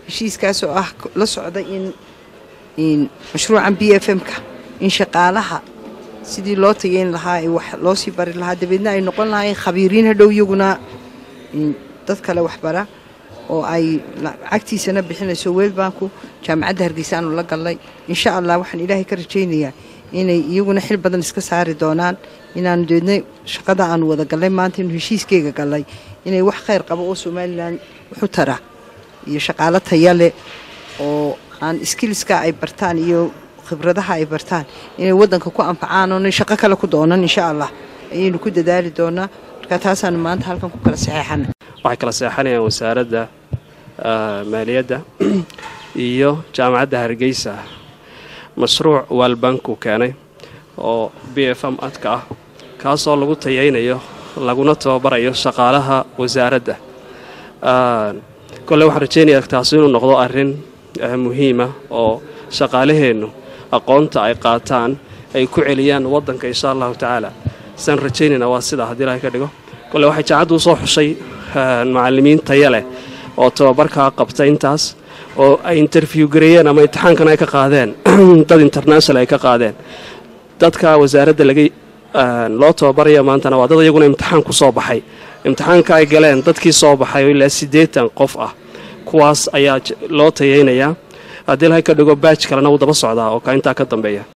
heshiiskaasoo ah la socda in mashruucan b f m-ka in shaqaalaha sidii loo tageyn lahaa ee wax loo sii bari lahaa dabeedna ay noqon lahaayeen khabiiriin hadhow iyaguna dad kale waxbara oo ay lacagtiisana bixinayso weelbanku jaamacadda hargeysa aanu la gallay insha allah waxaan ilaahay ka rajaynayaa inay iyaguna xil badan iska saari doonaan inaanu deedna shaqada aanu wada gallay maanta inuu heshiiskeyga gallay inay wax khayr qabo oo somalilan wuxu tara iyo shaqaalo taya leh oo aan skiliska ay bartaan iyo khibradaha ay bartaan inay waddanka ku anfacaan oonay shaqo kale ku doonan insha allah ayaynu ku dadaali doonaa marka taasaanu maanta halkan ku kala saxeexana waxay kala seexanayaan wasaaradda maaliyadda iyo jaamacadda hargeysa mashruuc waalbanku keenay oo b f m adka ah kaasoo lagu tayaynayo laguna tababarayo shaqaalaha wasaaradda kolle waxaan rajaynayaa taasi inuu noqdo arrin muhiima oo shaqaalaheennu aqoonta ay qaataan ay ku celiyaan waddanka insha allahu tacaala saan rajaynayna waa sidaa haddii ilahay ka dhigo kolle waxay jaacaddu u soo xushay macallimiin taya leh oo tababarkaa qabta intaas oo ay interview gareeyeen ama imtixaankan ay ka qaadeen dad international ay ka qaadeen dadka wasaaradda laga loo tababaraya maantana waa dad iyaguna imtixaan ku soo baxay imtixaanka ay galeen dadkii soo baxay oo ilaa siddeetan qof ah kuwaas ayaa loo tayaynayaa haddii ilahay ka dhigo baaj kalena wuu daba socdaa oo ka intaa ka dambeeya